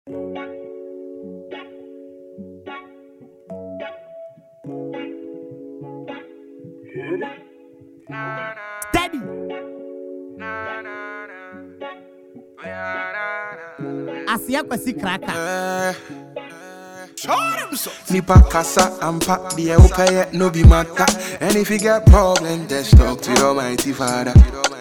Daddy. Asia kwasi kraka. Nipa kasa ampa deɛ wopɛyɛ no bi mata And if you get problem just talk to your mighty father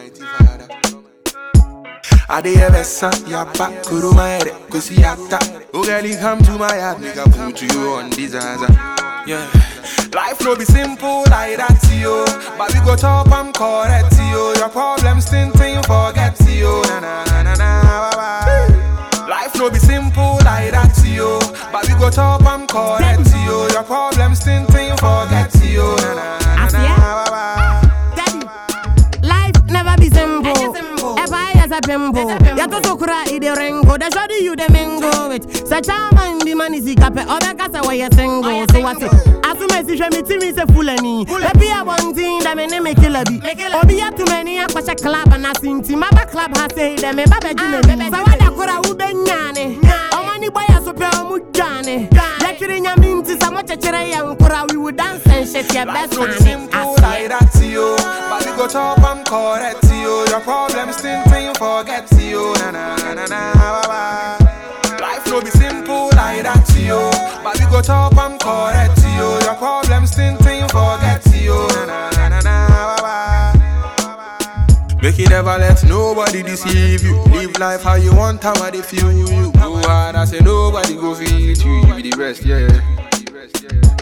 Adeɛ bɛsa yaba kuruma yɛrɛ kosi yata Oh girl you come to my yard nigga put you on disaster Yeah Life no be simple like that yo But we go top and correct yo Your problems tintin forget yo Na na na na na bye bye Life no be simple like that yo But we go top and correct yo Your problems tintin forget yo Na na na na Asia? bye bye Daddy. Life never be simple. If I as a pimple, ya to so kura i de ringo. The shoddy you the mingo with. Such a man the man is ikape. Obe kasa wa ya single. So what it? Asume si shwe mi ti mi se fulani. Ebi a one thing that me ne me kill a bi. Obi ya too many a kwashe club and a sinti. Maba club ha say them me baba jime bi. Sa wada kura ube nyane. Oma ni boy a so pe omu jane. Yakiri nyaminti sa mo chechere ya nkura. We would dance and shit your best Life no be man. simple like that, yo. But we go top and correct, yo. Your problems tintin forget, yo. Na na na na na, bye bye. Life no be simple like that, yo. But we go top and correct, yo. Your problems tintin forget, yo. Na na na na na, bye bye. Make you never let nobody deceive you. Live life how you want, how they feel you. Go hard, I say nobody go feel it you. You be the rest, yeah.